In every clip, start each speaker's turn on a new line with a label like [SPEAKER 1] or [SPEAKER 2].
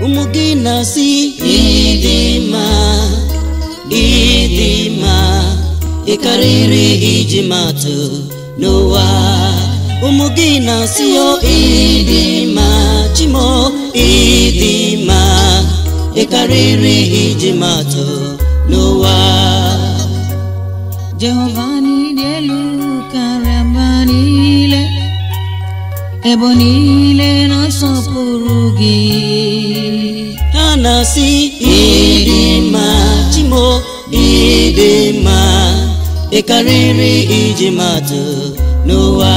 [SPEAKER 1] ụmụ gị na-asị ịdị mma ịdị mma ị karịrị iji matụ n'ụwa ụmụ gị na-asị o ịdị mma chimo ịdị mma ị karịrị iji matụ n'ụwa
[SPEAKER 2] Jehova n'ịdị elu karịa mba niile ebo niile na-asọpụrụ gị
[SPEAKER 1] ha na-asị ịdị mma chimo ịdị mma ị karịrị iji matụ n'ụwa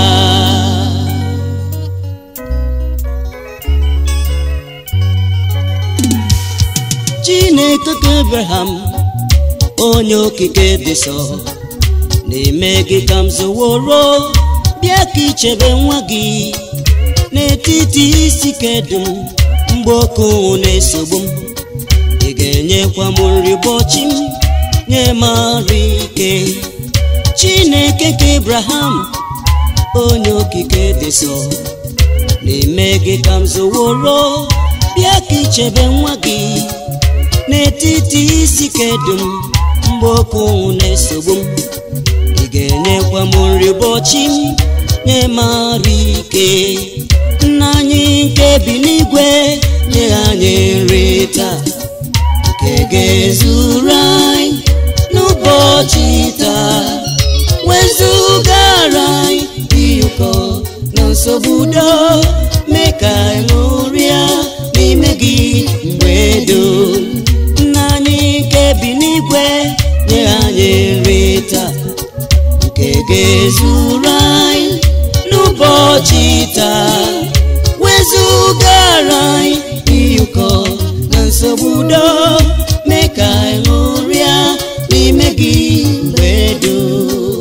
[SPEAKER 1] chineke ka abraham onye okike dị nsọ na-eme gị ka m zụworo bịa ka ichebe nwa gị n'etiti isi kedum mgbe oke ụnwụ na-esogbu m ị ga-enyekwa m nri ụbọchị m nye m arụ ike chineke ka abraham onye okike dị nsọ na-eme gị ka m zụworo bịa ka ichebe nwa gị n'etiti isi kedum mgbe oke ụnwụ na-esogbu m ị ga-enyekwa m nri ụbọchị m nye m arụ ike nna anyị nke bi n'igwe nye anyị nri taa nke ga-ezuru anyị n'ụbọchị taa wezugara anyị ihe ụkọ na nsogbu udo mee ka anyị ṅụrịa n'ime gị mgbe dum nna anyị nke bi n'igwe nye anyị nri taa nke ga-ezuru anyị n'ụbọchị taa wezugara anyị ihe ụkọ na nsogbu udo mee ka anyị ṅụrịa n'ime gị mgbe dum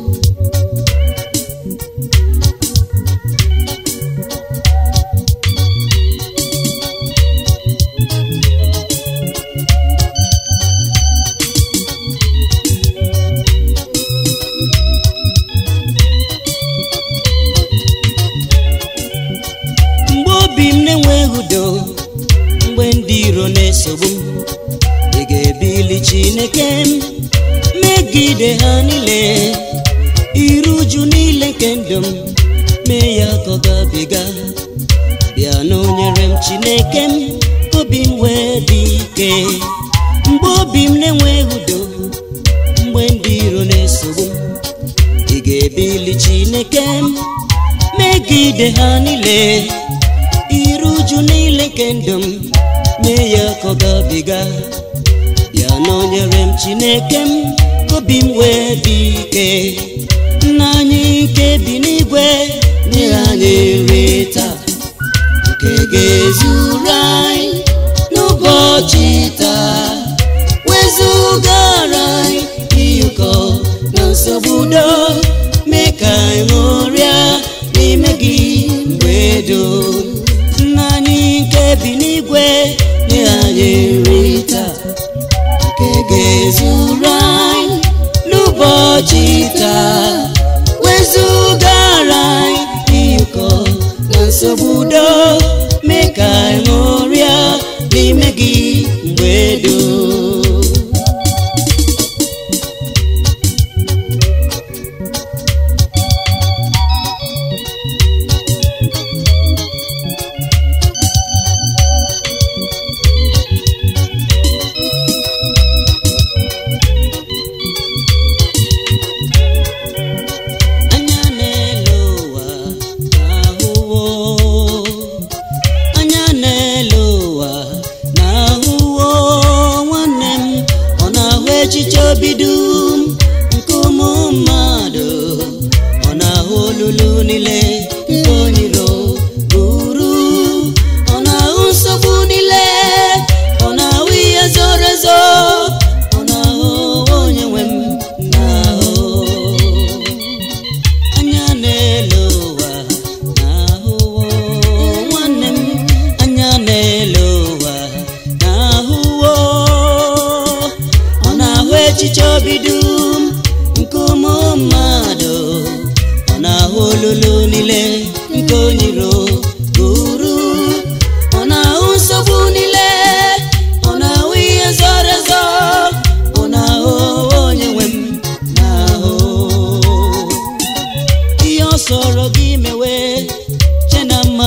[SPEAKER 1] mgbe obi m na-enweghị udo mgbe ndị iro na-esogbu m ị ga-ebili chineke m megide ha niile iru uju niile nke ndụ m mee ya ka ọ gabiga bịa na onyere m chineke m ka obi m wee dị ike mgbe obi m na-enweghị udo mgbe ndị iro na-esogbu m ị ga-ebili chineke m megide ha niile iru uju niile nke ndụ m mee ya ka ọ gabiga ya na onyere m chineke m ka obi m wee dị ike nna anyị nke bi n'igwe nye anyị nri taa nke ga-ezuru anyị n'ụbọchị taa wezugara anyị ihe ụkọ na nsogbu udo mee ka anyị ṅụrịa n'ime gị mgbe dum nna anyị nke bi n'igwe nye anyị nri taa nke ga-ezuru anyị n'ụbọchị taa wezugara anyị ihe ụkọ na nsogbu udo mee ka anyị ṅụrịa n'ime gị mgbe dum anya n'elu ụwa na-ahụwo anya n'elu ụwa na-ahụwo nwanne m ọ na-ahụ echiche obi dum nke ụmụ mmadụ ọ na-ahụ olulu niile nke onyiro buru ọ na-ahụ nsogbu niile ọ na-ahụ ihe zoro ezo ọ na-ahụ onye nwe m na-ahụ anya n'elu ụwa na-ahụwo nwanne m anya n'elu ụwa na-ahụwo ọ na-ahụ echiche obi dum nke ụmụ mmadụ ọ na-ahụ olulu niile nke onyiro buru ọ na-ahụ nsogbu niile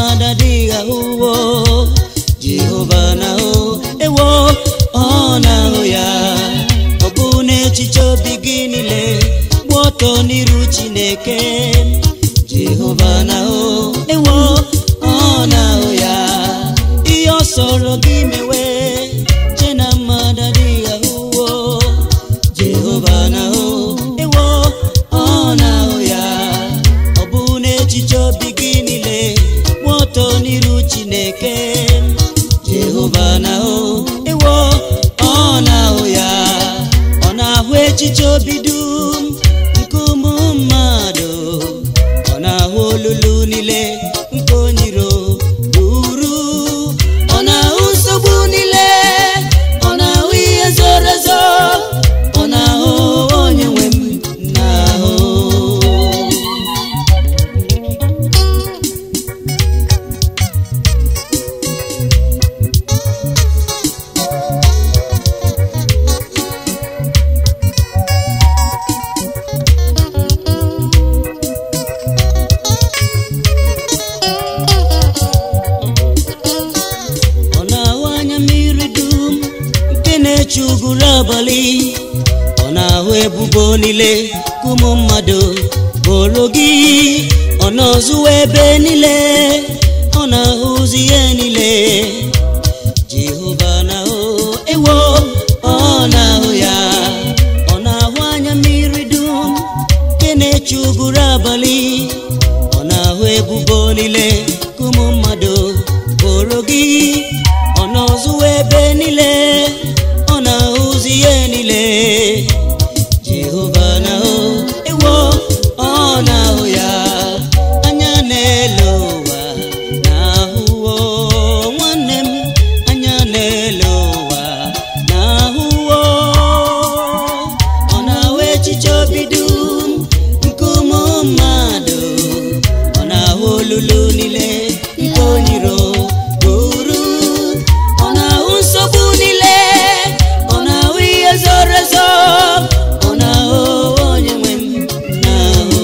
[SPEAKER 1] mmadụ adịghị ahụwo jehova na-ahụ ewo ọ na-ahụ ya ọ bụ n'echiche obi gị niile gba ọtọ n'iru chineke jehova na-ahụ ewo ọ na-ahụ ya ihe ọ sọrọ gị mewe che na mmadụ adịghị ahụwo jehova na-ahụ ewo ọ na-ahụ ya ọ bụ n'echiche obi gị niile gba ọtọ n'iru chineke jehova na-ahụ ewo ọ na-ahụ ya ọ na-ahụ echiche obi dum nke ụmụ mmadụ ọ na-ahụ olulu niile nke onyiro ruru ọ na-ahụ nsogbu niile ọ na-ahụ ihe zoro ezo ọ na-ahụ onye nwe m na-ahụ ọ na-ahụ anya mmiri dum nke na-eche uguru abalị ọ na-ahụ ebubo niile ka ụmụ mmadụ boro gị ọ na-ọzụwa ebe niile ọ na-ahụzi ihe niile jehova na-ahụ ewo ọ na-ahụ ya ọ na-ahụ anya mmiri dum nke na-eche uguru abalị ọ na-ahụ ebubo niile ka ụmụ mmadụ boro gị ọ na-ọzụwa ebe niile ọ na-ahụzi ihe niile jehova na-ahụ ewo ọ na-ahụ ya anya na-ele ụwa na-ahụwo nwanne m anya na-ele ụwa na-ahụwo ọ na-ahụ echiche obi dum nke ụmụ mmadụ ọ na-ahụ olulu niile nke onyiro buru ọ na-ahụ nsogbu niile ọ na-ahụ ihe zoro ezo ọ na-ahụ onye nwe m na-ahụ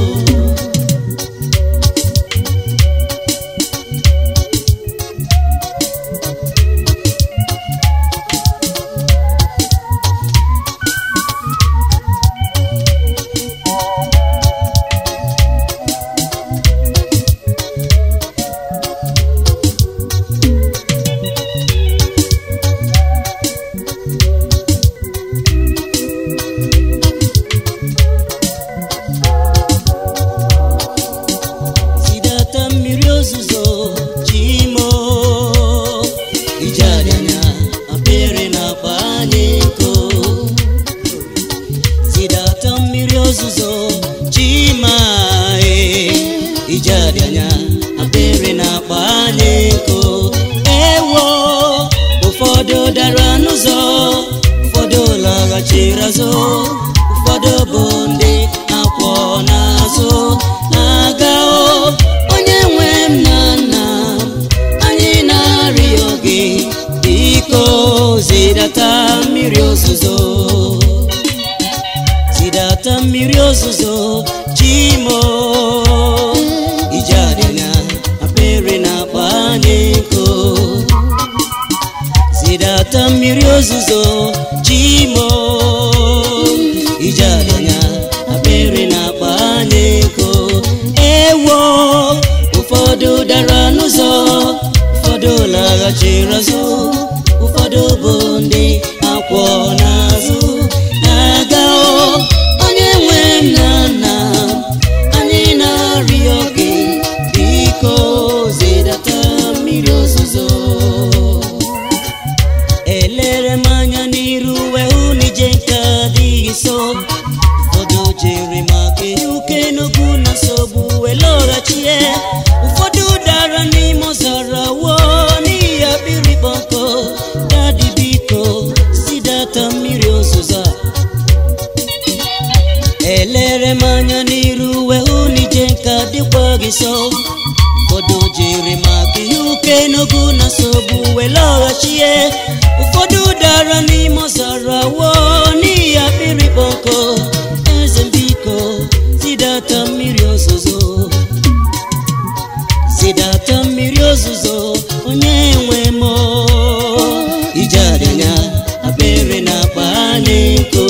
[SPEAKER 1] sidata mmiri ozuzo chimo ije adịanya apịrị na-akpa anyị nko sidata mmiri ozuzo chima e ije adịanya apịrị na-akpa anyị nko ewo ụfọdụ dara n'ụzọ ụfọdụ laghachiri azụ ụfọdụ bụ ndị akwọ n'azụ na-aga o onye nwe m na nna m anyị na-arịọ gị biko zidata mmiri ozuzo zidata mmiri ozuzo chimo ije adịnya apịrị na-akpa anyị nkụ zidata mmiri ozuzo chimo ije adịnya apịrị na-akpa anyị nkụ ewo ụfọdụ dara n'ụzọ ụfọdụ laghachiri azụ ụfọdụ bụ ndị akwọ n'azụ na-aga o onye nwe m na nna m anyị na-arịọ gị biko zidata mmiri ozuzo elere m anya n'iru wee hụ na ije nke adịghị so ụfọdụ jere maka uke n'okwu na nsogbu wee lọghachie ụfọdụ dara n'ime ọzara wo n'ihi akpịrị kpọnkọ dadi biko sidata mmiri ozuzo a elere m anya n'iru wee hụ na ije nka dịkwa gị so ụfọdụ jiri maka ihe uke n'ogu na nsogbu wee lọghachie ụfọdụ dara n'ime ọzara wo n'ihi akpịrị kpọnkọ eze mbiko zidata mmiri ozuzo zidata mmiri ozuzo onye nwe m ije adịnya abere na akpa n'eko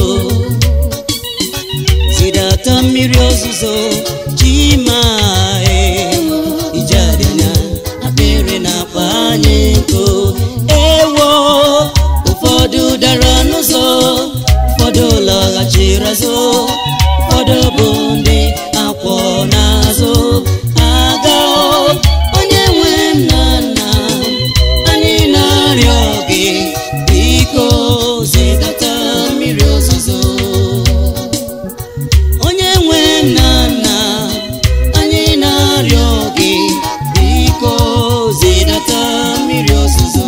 [SPEAKER 1] zidata mmiri ozuzo chima ije adịnya abere na akpa n'eko ewo ụfọdụ dara n'ụzọ ụfọdụ lọghachiri azụ ụfọdụ bụ ndị akwọ n'azụ aga onye nwe m na nna anyị na-arịọ gị biko zidata mmiri ozuzo onye nwe m na nna anyị na-arịọ gị biko zidata mmiri ozuzo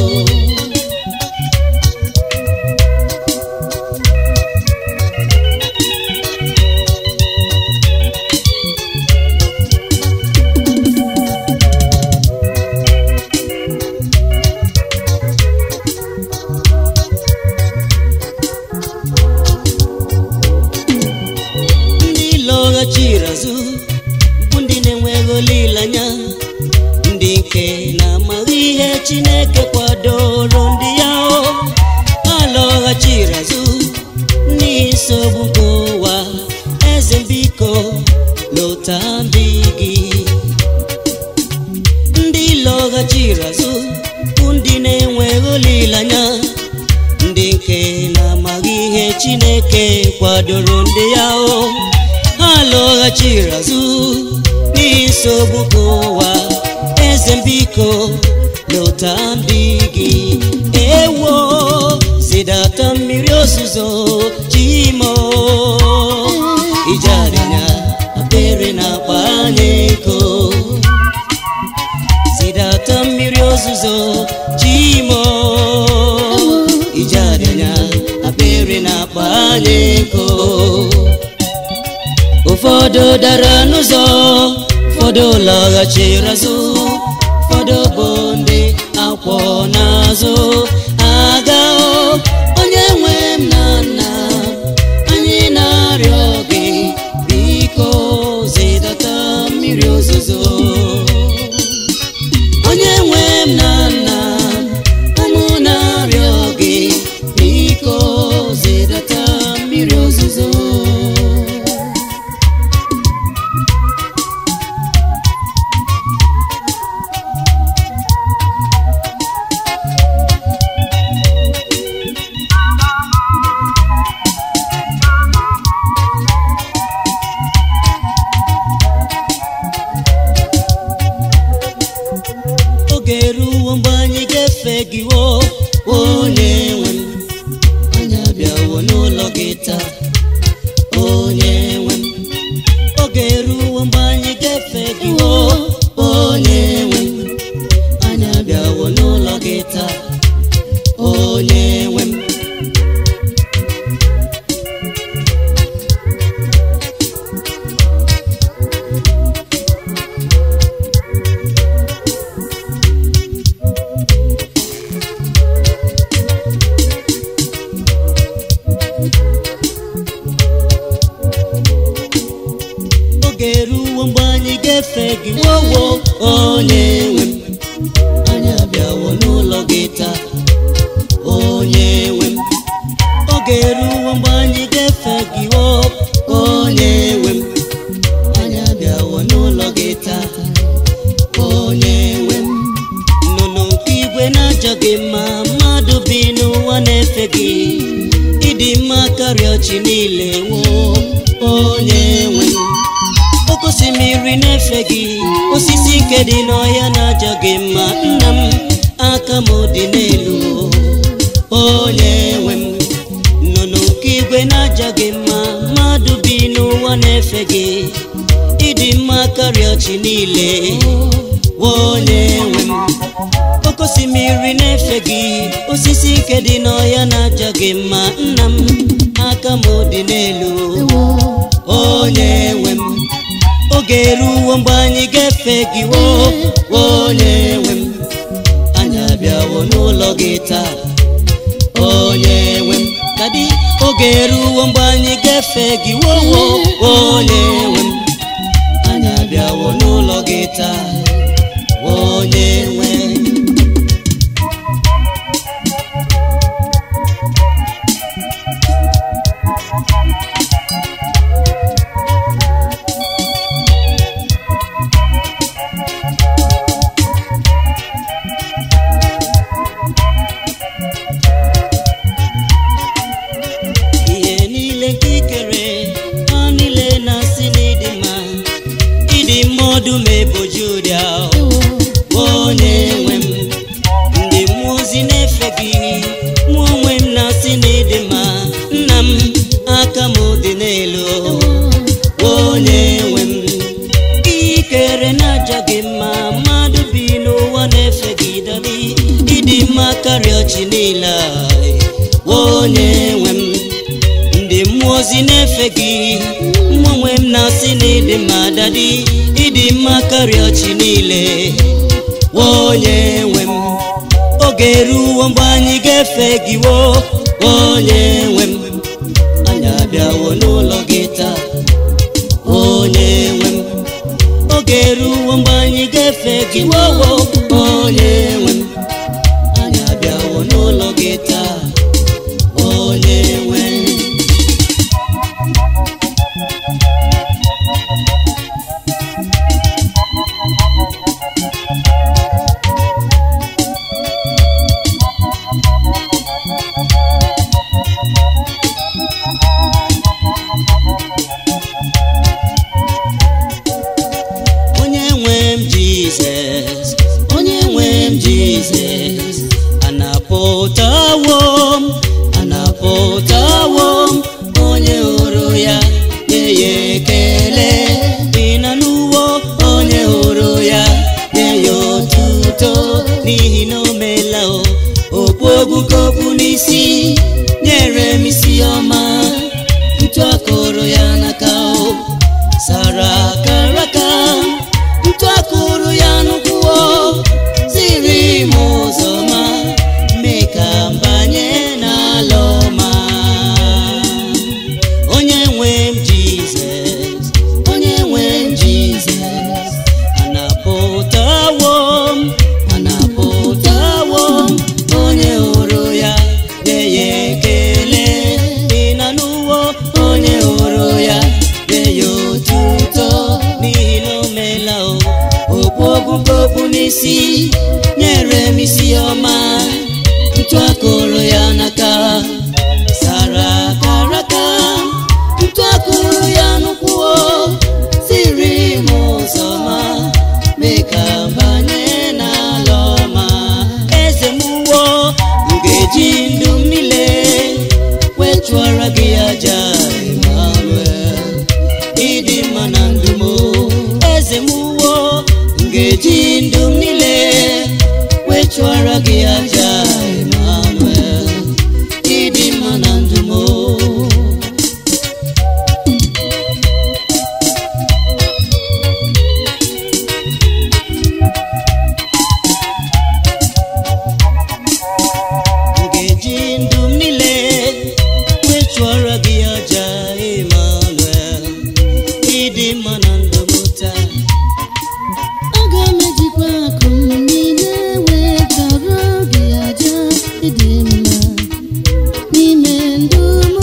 [SPEAKER 1] ndị lọghachiri azụ bụ ndị na-enweghị olileanya ndị nke na-amaghị ihe chineke kwadoro ndị ya o ha lọghachiri azụ n'isogbu nke ụwa eze biko lọta ndị gị ndị lọghachiri azụ bụ ndị na-enweghị olileanya ndị nke na-amaghị ihe chineke kwadoro ndị ya o ha lọghachiri azụ n'isogbu nke ụwa eze mbiko lọta ndị gị ewo zidata mmiri ozuzo chimo ijearịnya abere na akpa n'eko zidata mmiri ozuzo chimo ijearịnya abere na akpa n'eko ụfọdụ dara n'ụzọ ụfọdụ lọghachiri azụ ụfọdụ bụ ndị akwọ n'azụ aga onye nwe m na nna anyị na-arịọ gị biko zidata mmiri ozuzo onye nwe m na nna ụmụ na-arịọ gị biko zidata mmiri ozuzo oge eruwo mgbe anyị ga-efe gị wo onye nwe m anyị abịawo n'ụlọ gị taa onye nwe m oge eruwo mgbe anyị ga-efe gị wo onye nwe m anyị abịawo n'ụlọ gị taa onye nwe m oge eruwo mgbe anyị ga-efe gị wowo onye nwe m anyị abịawo n'ụlọ gị taa onye nwe m oge eruwo mgbe anyị ga-efe gị wo onye nwe m anyị abịawo n'ụlọ gị taa onye nwe m nnụnụ nke igwe na-ajọ gị mma mmadụ bi n'ụwa na-efe gị ịdị mma karịa ọchị niile wo onye nwe m oke osimiri na-efe gị osisi nke dị n'ọhịa na-ajọ gị mma nna m aka m dị n'elu onye nwe m nnụnụ nke igwe na-ajọ gị mma mmadụ bi n'ụwa na-efe gị ịdị mma karịa ọchị niile onye nwe m oke osimiri na-efe gị osisi nke dị n'ọhịa na-ajọ gị mma nna m aka m dị n'elu onye nwe m oge eruwo mgbe anyị ga-efe gị wo onye nwe m anyị abịawo n'ụlọ gị taa onye nwe m dadi oge eruwo mgbe anyị ga-efe gị wowo onye nwe m anyị abịawo n'ụlọ gị taa onye mmadụ bi n'ụwa na-efe gị dadi ịdị mma karịa ọchị niile a, onye nwe m ndị mmụọ ozi na-efe gị mụ onwe m na-asị na ịdị mma dadi ịdị mma karịa ọchị niile onye nwe m oge eruwo mgbe anyị ga-efe gị wo onye nwe m anyị abịawo n'ụlọ gị taa onye nwe m oge eruwo mgbe anyị ga-efe gị wowo onye nwe m anyị abịawo n'ụlọ gị taa onye nwe m onye nwe m jizọs onye nwe m jizọs anapụtawo m anapụtawo m onye hụrụ ya nye ya ekele dị na n'uwo onye hụrụ ya nye ya otuto n'ihi na o meela o okpu ogwugokwu n'isi nyere m isi ọma ntụ akụrụ ya n'aka o sara akaraka ntụ akụrụ ya n'ụkwụ ziri m ụzọ ma mee ka m banye n'ala ọma onye nwe m jizọs onye nwe m jizọs anapụtawo m anapụtawo m onye hụrụ ya nye ya ekele dị na n'ụwa onye hụrụ ya nye ya otuto n'ihi na o meela o okpu ogwugokwu n'isi nyere m isi ọma ntụ akụrụ ya n'aka sara akaraka ntụ akụrụ ya n'ụkwụ siri m ụzọ ma mee ka m banye n'ala ọma eze m uwo m ga-eji ndụ m niile wee chụọrọ gị aja Emmanuel ịdị mma na ndụ m eze m uwo m ga-eji ndụ m niile wee chụọrọ gị aja Emmanuel ịdị mma na ndụ m m ga-eji ndụ m niile wee chụọrọ gị aja Emmanuel ịdị mma na ndụ m taa
[SPEAKER 2] aga m ejikwa akụ m niile wee chọrọ gị aja ịdị mma n'ime ndụ m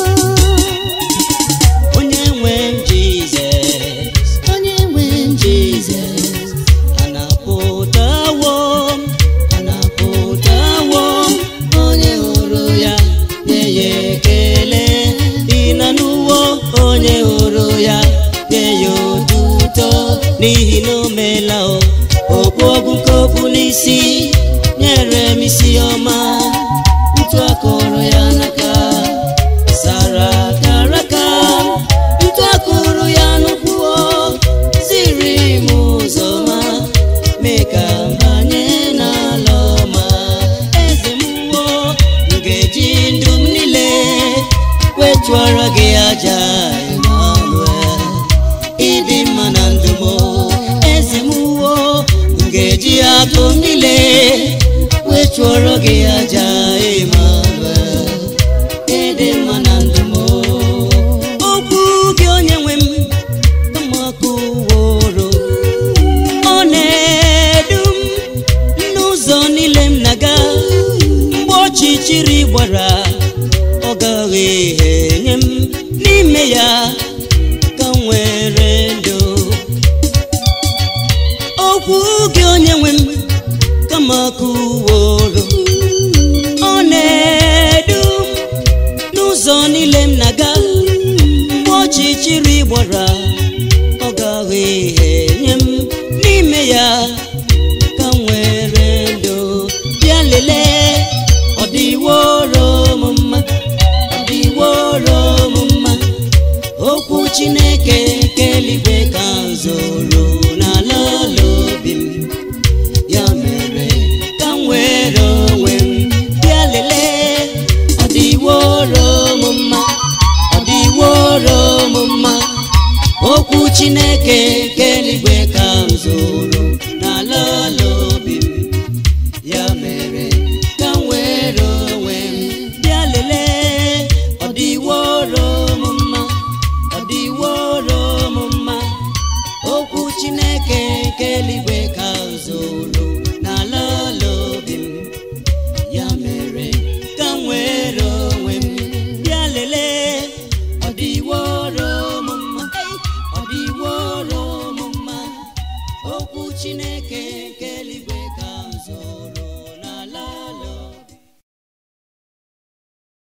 [SPEAKER 1] onye nwe m Jizọs
[SPEAKER 2] onye nwe m
[SPEAKER 1] Jizọs anapụtawo m anapụtawo m onye hụrụ ya nye ya ekele dị na n'ụwa onye hụrụ ya nye ya otuto n'ihi na o meela o okpu ogwukokwu n'isi nyere m isi ọma ntụ akụrụ ya n'aka sara akaraka ntụ akụrụ ya n'ụkwụ ziri m ụzọ ma mee ka m banye n'ala ọma eze m wo m ga-eji ndụ m niile wee chụọrọ gị aja Emmanuel ịdị mma na ndụ m eze m wo m ga-eji akụ m niile wee chụọrọ gị aja Emmanuel ịdị mma na ndụ m okwu gị onye nwe m amakụworo ọ na-edu m n'ụzọ niile m na-aga mgbe ọchịchịrị gbara ọ gaghị enye m n'ime ya ka m nwere ndụ okwu gị onye nwe m kama kụworo ọ na-edu m n'ụzọ niile m na-aga mgbe ọchịchịrị gbara ọ gaghị enye m n'ime ya ka m nwere ndụ bịa lelee ọ dịworo m mma ọ dịworo m mma okwu chineke nke eluigwe ka m zoro n'ala ala obi m nke eluigwe ka m zụrụ n'ala ala obi m ya mere ka m were onwe m bịa lelee ọ dịworo m mma ọ dịworo m mma okwu chineke nke eluigwe ka m zụrụ